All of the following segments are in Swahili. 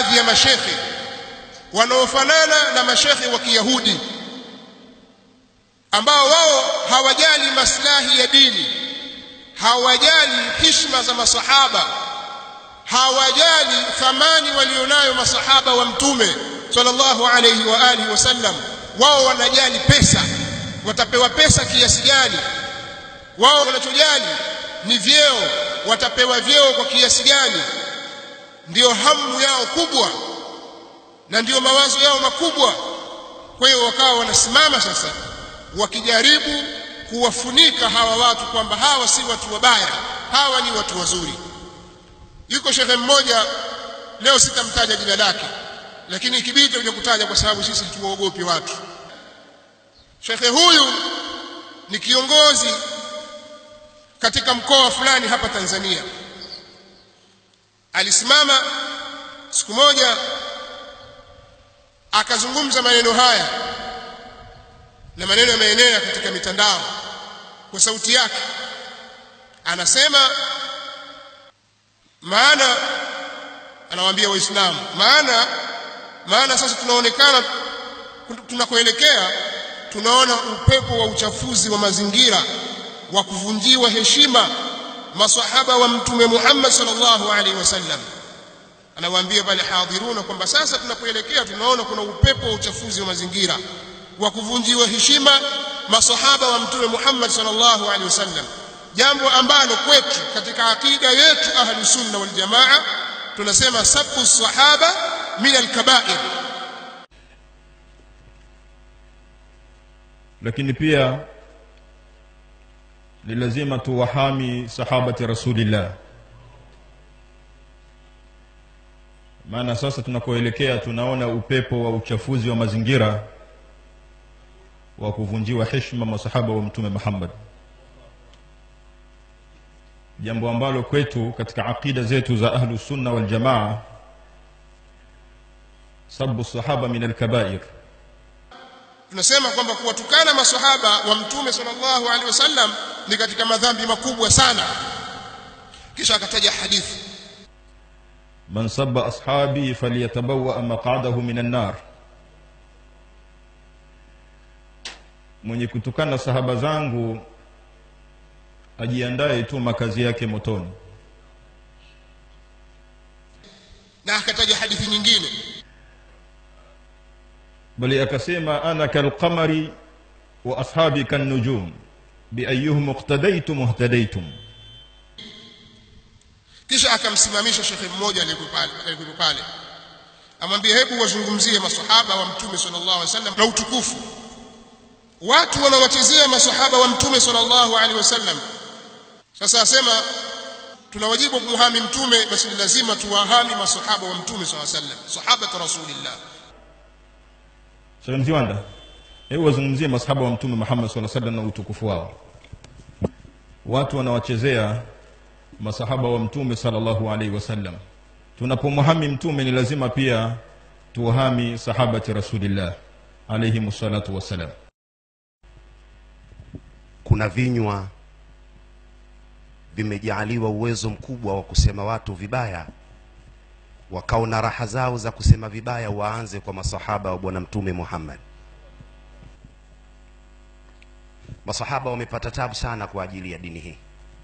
baadhi ya mashekhe wanaofanana na mashekhe wa Kiyahudi ambao wao hawajali maslahi ya dini hawajali hishma za masahaba hawajali thamani walionayo masahaba wa mtume sallallahu alayhi wa alihi wasallam wao wanajali pesa watapewa pesa kiasi gani wao wanachojali ni vyeo watapewa vyeo kwa kiasi gani ndiyo hamu yao kubwa na ndiyo mawazo yao makubwa kwa hiyo wakawa wanasimama sasa wakijaribu kuwafunika hawa watu kwamba hawa si watu wabaya hawa ni watu wazuri yuko shekhe mmoja leo sitamtaja jina lake lakini ikibidi tutakuja kutaja kwa sababu sisi tuwaogopi watu shekhe huyu ni kiongozi katika mkoa fulani hapa Tanzania alisimama siku moja akazungumza maneno haya na maneno yameenea katika mitandao kwa sauti yake anasema maana anawaambia waislamu maana maana sasa tunaonekana tunakoelekea tunaona upepo wa uchafuzi wa mazingira wa kuvunjiwa heshima masahaba wa mtume Muhammad sallallahu alaihi wasallam anawaambia pale hadhiruna kwamba sasa tunapoelekea tunaona kuna upepo wa uchafuzi wa mazingira wa kuvunjiwa heshima masahaba wa mtume Muhammad sallallahu alaihi wasallam jambo ambalo kwetu katika akida yetu ahlu sunna wal jamaa tunasema sabu sahaba min alkabair lakini pia ni lazima tuwahami sahabati rasulillah maana sasa tunakoelekea tunaona upepo wa uchafuzi wa mazingira wa kuvunjiwa heshima masahaba wa mtume Muhammad jambo ambalo kwetu katika aqida zetu za ahlu sunna wal jamaa sabu sahaba min alkabair tunasema kwamba kuwatukana masahaba wa mtume sallallahu alaihi wasallam ni katika madhambi makubwa sana kisha akataja hadithi man sabba ashabi falyatabawa maq'adahu min an-nar mwenye kutukana sahaba zangu ajiandae tu makazi yake motoni na akataja hadithi nyingine bali akasema ana kalqamari wa ashabi kannujum biayyuhum iqtadaytum ihtadaytum kisha akamsimamisha shekhe mmoja aliyekuwa pale amwambia hebu wazungumzie masahaba wa mtume sallallahu alaihi wasallam na utukufu watu wanawachezea masahaba wa mtume sallallahu alaihi wasallam sasa asema tuna wajibu kumhami mtume basi ni lazima tuwahami masahaba wa mtume sallallahu alaihi wasallam sahaba rasulillah Sheikh Mziwanda hebu wazungumzie masahaba wa mtume Muhammad sallallahu alaihi wasallam na utukufu wao watu wanawachezea masahaba wa mtume sallallahu alaihi wasallam tunapomhami mtume ni lazima pia tuwahami sahabati rasulillah alayhi salatu wassalam kuna vinywa vimejaaliwa uwezo mkubwa wa kusema watu vibaya wakaona raha zao za kusema vibaya waanze kwa masahaba wa bwana mtume Muhammad masahaba wamepata tabu sana kwa ajili ya dini hii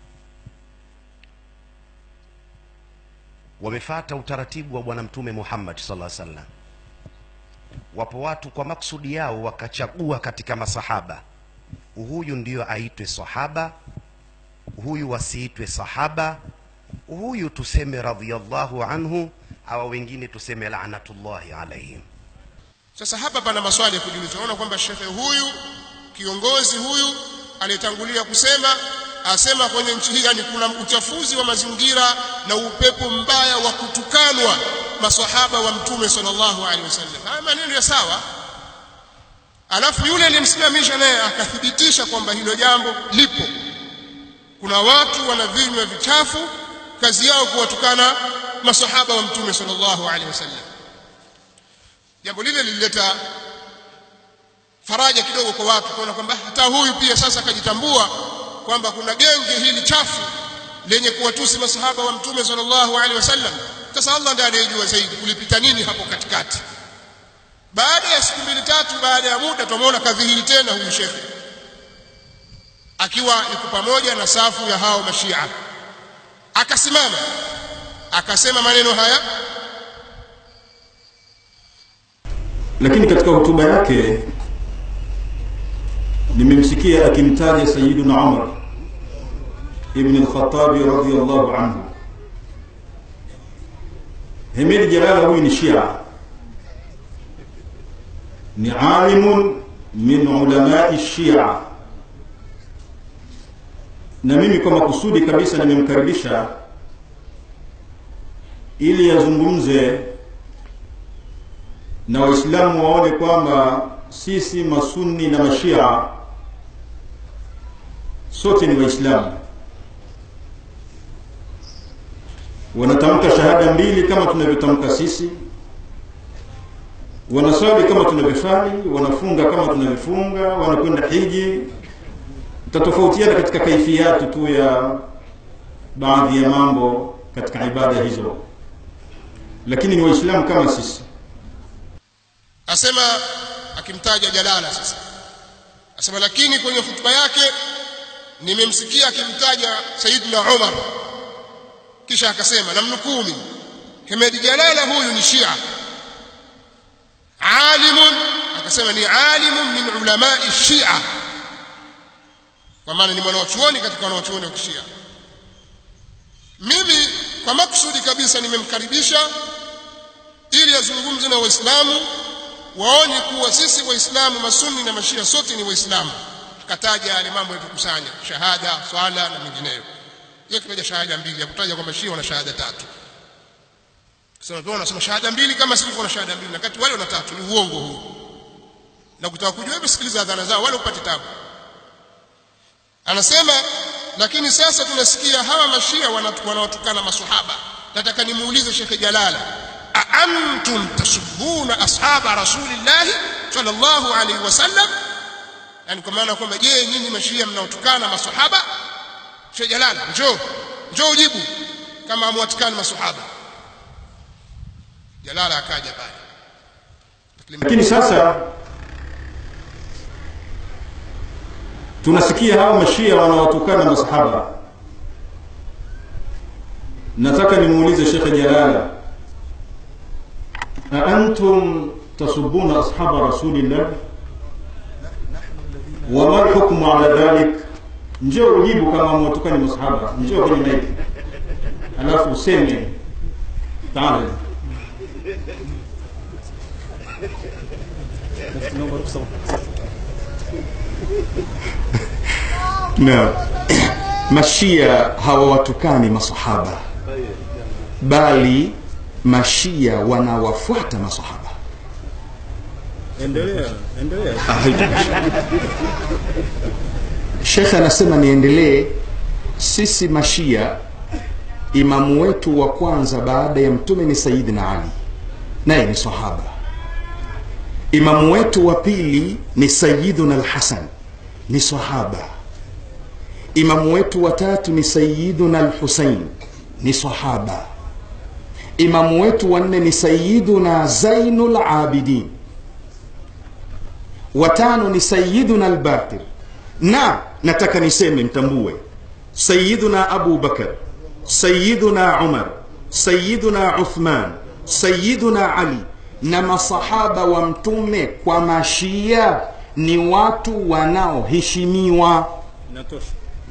wamefata utaratibu wa bwana mtume Muhammad sallallahu alaihi wasallam wapo watu kwa maksudi yao wakachagua katika masahaba huyu ndiyo aitwe sahaba huyu wasiitwe sahaba huyu tuseme radhiyallahu anhu hawa wengine tuseme laanatullahi alaihim sasa hapa pana maswali ya kujiuliza unaona kwamba shekhe huyu kiongozi huyu aliyetangulia kusema asema kwenye nchi hii yani kuna uchafuzi wa mazingira na upepo mbaya wa kutukanwa maswahaba wa mtume sallallahu alaihi wasallam haya maneno ya sawa alafu yule aliyemsimamisha naye akathibitisha kwamba hilo jambo lipo kuna watu wana vinywa vichafu kazi yao kuwatukana masahaba wa mtume sallallahu alaihi wasallam jambo lile lilileta faraja kidogo kwa watu kuona kwamba hata huyu pia sasa akajitambua kwamba kuna genge hili chafu lenye kuwatusi masahaba wa mtume sallallahu alaihi wasallam sasa Allah ndiye anayejua zaidi kulipita nini hapo katikati baada ya siku mbili tatu baada ya muda tumeona kadhihiri tena huyu shekhe akiwa yuko pamoja na safu ya hao mashia akasimama akasema maneno haya lakini katika hotuba yake nimemsikia akimtaja sayiduna umar ibn al-khattabi radiyallahu anhu hemedi jalala huyu ni shia ni alimun min ulamai shia na mimi kwa makusudi kabisa nimemkaribisha ili yazungumze na waislamu waone kwamba sisi masunni na mashia sote ni waislamu wanatamka shahada mbili kama tunavyotamka sisi wanaswali kama tunavyoswali wanafunga kama tunavyofunga wanakwenda hiji tatofautiana katika kaifiyatu tu ya baadhi ya mambo katika ibada hizo lakini ni waislamu kama sisi asema akimtaja jalala sasa asema lakini kwenye hutuba yake nimemsikia akimtaja sayyidina umar kisha akasema namnukuu mimi hemedi jalala huyu ni shia alimun akasema ni alimun min ulamai shia kwa maana ni mwanachuoni katika wanachuoni wa kishia mimi kwa maksudi kabisa nimemkaribisha ili azungumze na waislamu waone kuwa sisi waislamu masunni na mashia sote ni waislamu akataja yale mambo yatukusanya shahada swala na mengineyo yeye kitaja shahada mbili hakutaja kwamba shia wana shahada tatu sema tu wanasema shahada mbili kama sisi kuna shahada mbili na kati wale wana tatu ni uongo huu na kutaka kujua hebu sikiliza adhana zao wale upate tabu anasema lakini sasa tunasikia hawa mashia wanawatukana maswahaba nataka nimuulize Sheikh Jalala aantum tasubuna ashaba rasulillahi sallallahu alaihi wasallam yani kwa maana kwamba je nyinyi mashia mnaotukana maswahaba Sheikh Jalala njoo njoo ujibu kama amwatukana maswahaba Jalala akaja pale lakini sasa tunasikia hao mashia wanawatukana masahaba nataka nimuulize shekhe jalala aantum tasubuna ashaba rasulillah wama lhukmu ala dhalik njoo ujibu kama mwatukani masahaba njoo kwenye maiki alafu useme taala na mashia hawawatukani masahaba bali mashia wanawafuata masahaba endelea endelea shekhe anasema niendelee sisi mashia imamu wetu wa kwanza baada ya mtume ni sayidina ali naye ni sahaba imamu wetu wa pili ni sayiduna lhasan ni sahaba imamu wetu wa tatu ni sayiduna lhusain ni sahaba imamu wetu wa nne ni sayiduna zainu labidin watano ni sayiduna albakir na nataka niseme mtambue sayiduna abu bakar sayiduna umar sayiduna uthman sayiduna ali na masahaba wa mtume kwa mashia ni watu wanaoheshimiwa inatosha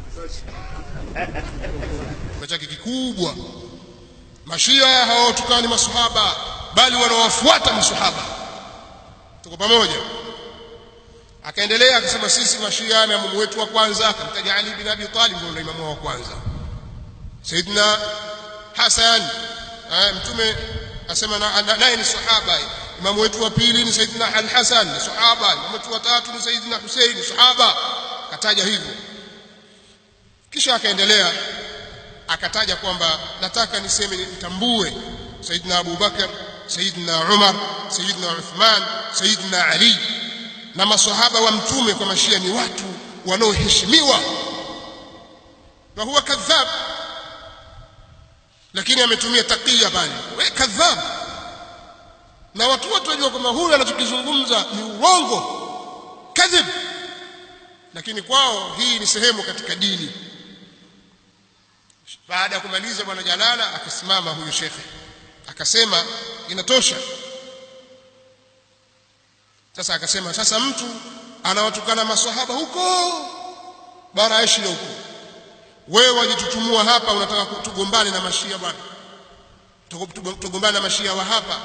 chake kikubwa mashia hawatukani masahaba bali wanawafuata masahaba tuko pamoja akaendelea akasema sisi mashia na imamu wetu wa kwanza akamtaja Ali bin Abi Talib ndio imamu wa kwanza Saidina Hasan mtume asema naye ni sahaba imamu wetu wa pili ni Saidina Al-Hasan ni sahaba imamu wetu wa tatu ni Saidina Hussein ni sahaba kataja hivyo kisha akaendelea akataja kwamba nataka niseme nitambue Saidina Abu Bakar Saidina Umar Saidina Uthman Saidina Ali na maswahaba wa mtume kwa mashia ni watu wanaoheshimiwa na huwa kadhab lakini ametumia takia pale we kadhab na watu wote wajua kwamba huyu anachokizungumza ni urongo kadhib lakini kwao hii ni sehemu katika dini baada ya kumaliza bwana jalala akasimama huyu shekhe akasema inatosha sasa akasema sasa mtu anawatukana maswahaba huko bara Asia huko wewe wajitutumua hapa unataka tugombane na mashia bwana tugombane na mashia wa hapa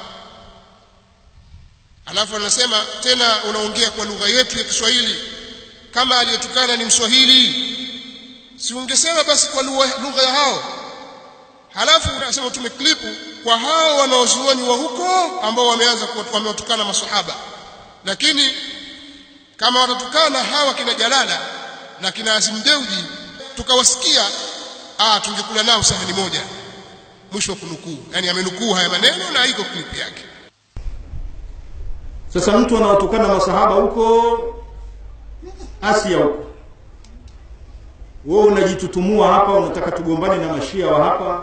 alafu anasema tena unaongea kwa lugha yetu ya Kiswahili kama aliyetukana ni Mswahili si ungesema basi kwa lugha ya hao halafu unasema tumeklipu kwa hao wanaozuoni wa huko ambao wameanza wamewatukana maswahaba lakini kama watatukana hawa kina Jalala na kina Azim Deuji tukawasikia ah tungekula nao sahani moja mwisho wa kunukuu yani amenukuu haya maneno na iko clip yake sasa mtu anawatukana masahaba huko Asia huko wewe unajitutumua hapa unataka tugombane na mashia wa hapa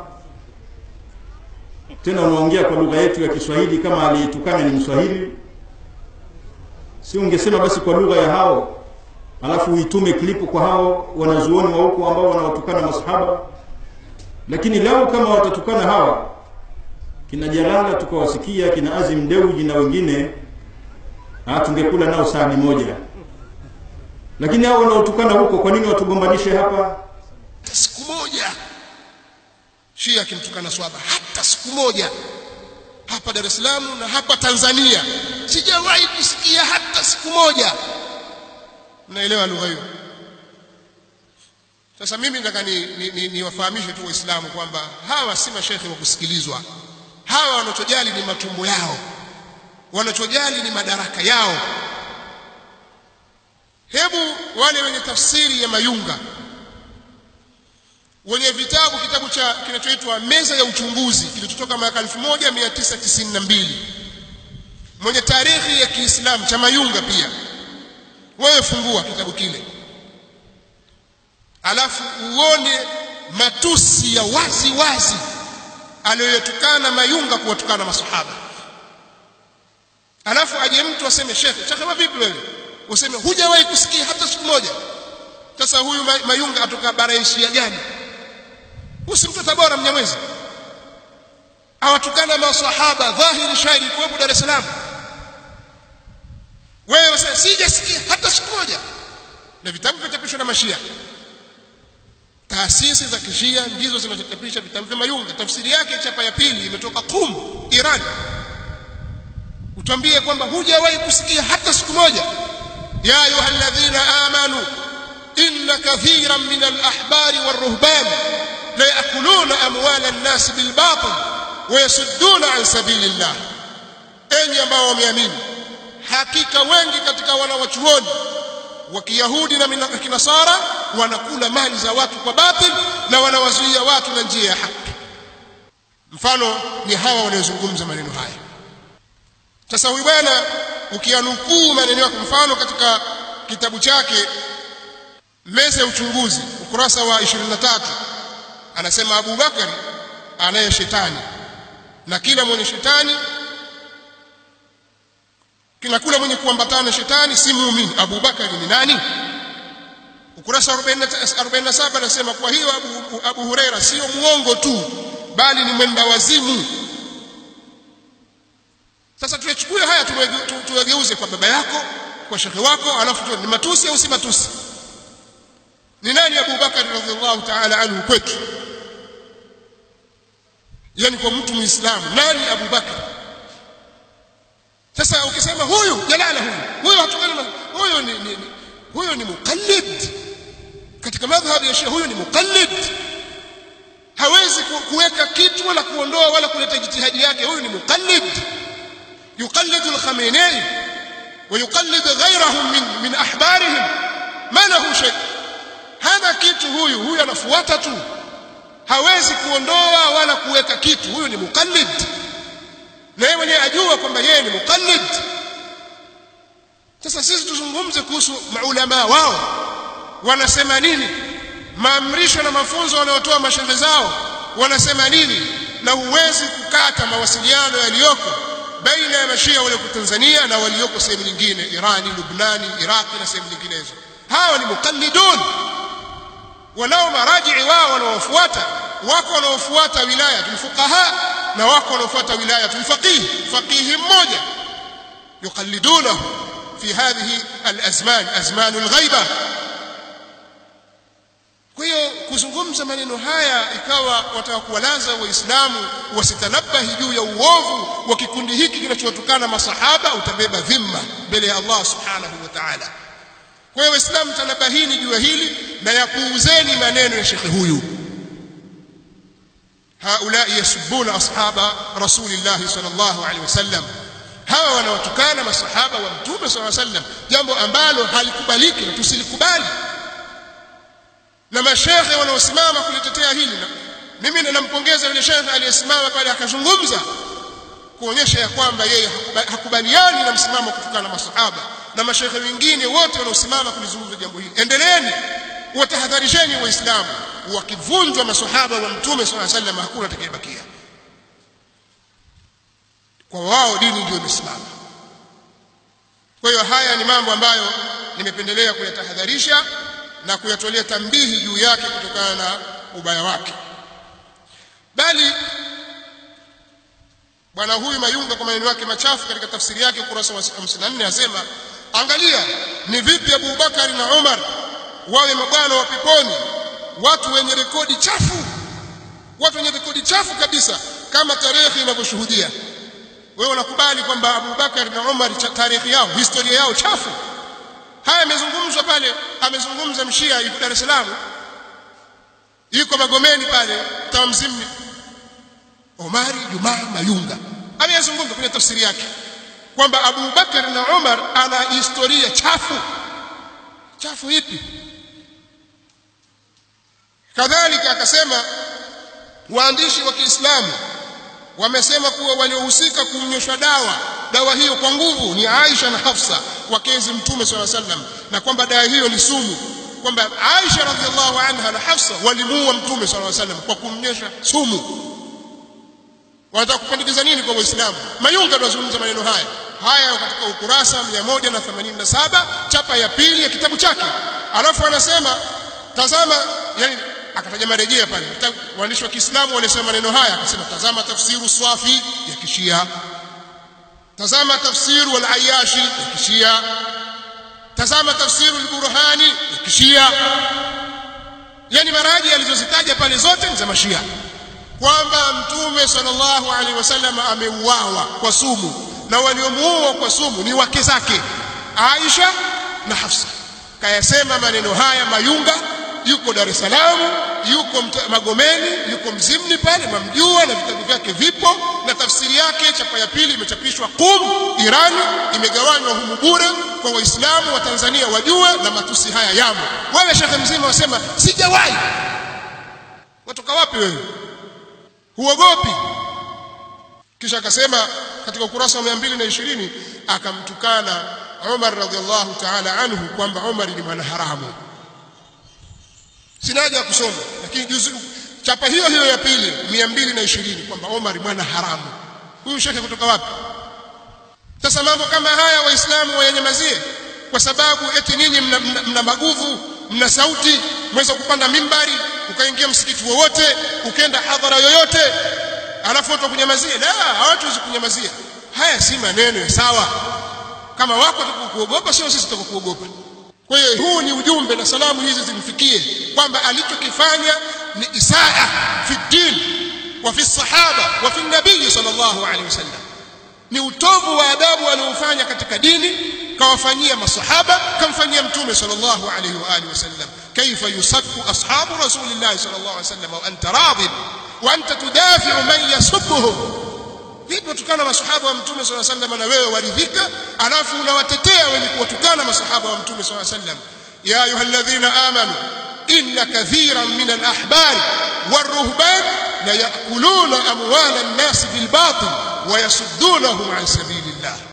tena unaongea kwa lugha yetu ya Kiswahili kama aliyetukana ni Mswahili si ungesema basi kwa lugha ya hao alafu uitume klipu kwa hao wanazuoni wa huko ambao wanawatukana masahaba lakini leo kama watatukana hawa kina Jalala tukawasikia kina Azim Deuji na wengine ah tungekula nao sahani moja lakini hao wanaotukana huko kwa nini watugombanishe hapa siku moja Shia akimtukana swaba hata siku moja hapa Dar es Salaam na hapa Tanzania sijawahi kusikia hata siku moja mnaelewa lugha hiyo sasa mimi nataka ni, ni, ni, niwafahamishe tu waislamu kwamba hawa si mashekhe wa kusikilizwa hawa wanachojali ni matumbo yao wanachojali ni madaraka yao hebu wale wenye tafsiri ya mayunga wenye vitabu kitabu cha kinachoitwa meza ya uchunguzi kilichotoka mwaka 1992 mwenye tarehe ya Kiislamu cha mayunga pia wewe fungua kitabu kile alafu uone matusi ya wazi wazi aliyotukana mayunga kuwatukana masahaba alafu aje mtu aseme shekhe shekhe vipi wewe useme hujawahi kusikia hata siku moja sasa huyu mayunga atoka bara Asia gani usimtu tabora mnyamwezi awatukana masahaba dhahiri shairi kuwepo Dar es Salaam wewe wasema sijasikia hata siku moja na vitabu vichapishwa na mashia taasisi za kishia ndizo zinazochapisha vitabu vya mayunga tafsiri yake chapa ya pili imetoka Qum Iran utambie kwamba hujawahi kusikia hata siku moja ya ayuha alladhina amanu inna kathiran min al-ahbari war-ruhban la yakuluna amwala an-nas bil batil wa yasudduna an sabilillah enyi ambao wameamini hakika wengi katika wanawachuoni wa Kiyahudi na Kinasara wanakula mali za watu kwa batil na wanawazuia watu na njia ya haki mfano ni hawa wanaozungumza maneno haya sasa huyu bwana ukianukuu maneno yake mfano katika kitabu chake meza ya uchunguzi ukurasa wa 23 anasema Abu Bakari anaye shetani na kila mwenye shetani kila kula mwenye kuambatana shetani si muumini Abu Bakari ni nani ukurasa 47 anasema kwa hiyo Abu, Abu Huraira sio muongo tu bali ni mwenda wazimu sasa tuyachukue haya tuwageuze kwa baba yako kwa shekhe wako alafu ni matusi au si matusi ni nani Abu Bakari radhiallahu ta'ala anhu kwetu yani kwa mtu muislamu nani Abu Bakari sasa ukisema huyu jalala huyu huyu hatukana huyu ni, ni, ni huyu ni muqallid katika madhhabu ya Shia huyu ni muqallid hawezi kuweka kitu wala kuondoa wala kuleta jitihadi yake huyu ni muqallid يقلد الخميني ويقلد غيرهم من من احبارهم ما له شيء هذا kitu huyu huyu anafuata tu hawezi kuondoa wala kuweka kitu huyu ni muqallid na yeye mwenyewe ajua kwamba yeye ni muqallid sasa sisi tuzungumze kuhusu maulama wao wanasema nini maamrisho na mafunzo wanayotoa mashehe zao wanasema nini na huwezi kukata mawasiliano yaliyoko baina ya mashia walioko Tanzania na walioko sehemu nyingine Irani, Lubnani, Iraqi na sehemu nyinginezo. Hawa ni muqallidun, wanao marajii wao wanaofuata. Wako wanaofuata wilaya tulfuqaha na wako wanaofuata wilaya tulfaqih, faqihi mmoja yuqallidunahu fi hadhihi alazman, azmanu alghaiba. Kwa hiyo kuzungumza maneno haya ikawa wataka kuwalaza Waislamu wasitanabahi juu ya uovu wa kikundi hiki kinachowatukana masahaba, utabeba dhima mbele ya Allah subhanahu wa ta'ala. Kwa hiyo Waislamu, tanabahini juu ya hili na yapuuzeni maneno ya shekhe huyu. haulai yasubuna ashaba rasulillahi sallallahu alaihi wasallam, hawa wanawatukana masahaba wa Mtume sallallahu alaihi wasallam, jambo ambalo halikubaliki na tusilikubali na mashekhe wanaosimama kulitetea hili na mimi ninampongeza yule shekhe aliyesimama pale akazungumza kuonyesha ya kwamba yeye hakubaliani na msimamo kutokana na masahaba na mashekhe wengine wote wanaosimama kulizungumza jambo hili endeleeni watahadharisheni waislamu wakivunjwa masahaba wa mtume sala sallam hakuna atakayebakia kwa wao dini ndio imesimama kwa hiyo haya ni mambo ambayo nimependelea kuyatahadharisha na kuyatolea tambihi juu yake kutokana na ubaya wake bali bwana huyu Mayunga kwa maneno yake machafu katika tafsiri yake ukurasa wa 54 asema angalia ni vipi Abu Bakari na Umar wawe mabwana wa peponi watu wenye rekodi chafu watu wenye rekodi chafu kabisa kama tarehe inavyoshuhudia wewe unakubali kwamba Abu Bakari na Umar tarehe yao historia yao chafu haya yamezungumzwa pale amezungumza mshia yuko Dar es Salaam yuko Magomeni pale tamzimni Omari Jumaa Mayunga ameyazungumza kwenye tafsiri yake kwamba Abu Bakar na Umar ana historia chafu chafu ipi kadhalika akasema waandishi wa Kiislamu wamesema kuwa waliohusika kunyoshwa dawa dawa hiyo kwa nguvu ni Aisha na Hafsa wakezi mtume swalla sallam na kwamba dawa hiyo ni sumu kwamba Aisha radhiallahu anha na Hafsa walimuua mtume swalla sallam kwa kumnyesha sumu wanataka kupandikiza nini kwa waislamu mayunga tunazungumza maneno haya haya katika ukurasa 187 chapa ya pili ya kitabu chake alafu anasema tazama yani akataja marejea pale waandishi wa Kiislamu walisema maneno haya akasema tazama tafsiru swafi ya kishia tazama tafsiru al-ayashi ya kishia tazama tafsiru al-burhani ya kishia yani maraji alizozitaja pale zote ni za mashia kwamba mtume sallallahu alaihi wasallam ameuawa kwa sumu na waliomuua kwa sumu ni wake zake Aisha na Hafsa kayasema maneno haya Mayunga yuko Dar es Salaam yuko Magomeni yuko Mzimni pale mamjua na vitabu vyake vipo na tafsiri yake chapa ya pili imechapishwa Qum Irani imegawanywa humu bure kwa waislamu wa Tanzania wajue na matusi haya yamo wewe shekhe mzima wasema sijawahi watoka wapi wewe huogopi kisha akasema katika ukurasa wa 220 akamtukana Umar radhiallahu ta'ala anhu kwamba Umar ni mwana haramu sina haja ya kusoma lakini juzu chapa hiyo hiyo ya pili 220 kwamba Umar mwana haramu huyu shekhe kutoka wapi sasa mambo kama haya waislamu wayanyamazie kwa sababu eti ninyi mna, mna, mna maguvu mna sauti mweza kupanda mimbari ukaingia msikiti wowote ukenda hadhara yoyote alafu watu kunyamazia la hawatuwezi kunyamazia haya si maneno ya sawa kama wako kuogopa sio sisi tutakuogopa kwa hiyo huu ni ujumbe na salamu hizi zimfikie kwamba alichokifanya ni isaa fi din wa fi sahaba wa fi nabii sallallahu alaihi wasallam ni utovu wa adabu aliofanya katika dini kawafanyia masahaba kamfanyia mtume sallallahu alaihi wa alihi wasallam kaifa yusabbu ashabu rasulillahi sallallahu alaihi wasallam wa anta radin wa anta tudafi'u man yasubbuhum vipi watukana masahaba wa mtume sallallahu alaihi wasallam na wewe waridhika alafu unawatetea wenye kuwatukana masahaba wa mtume sallallahu alaihi wasallam ya ayyuhalladhina amanu inna kathiran min al-ahbari war-ruhban la ya'kuluna amwala an-nas bil batil wa yasuddunahum an sabili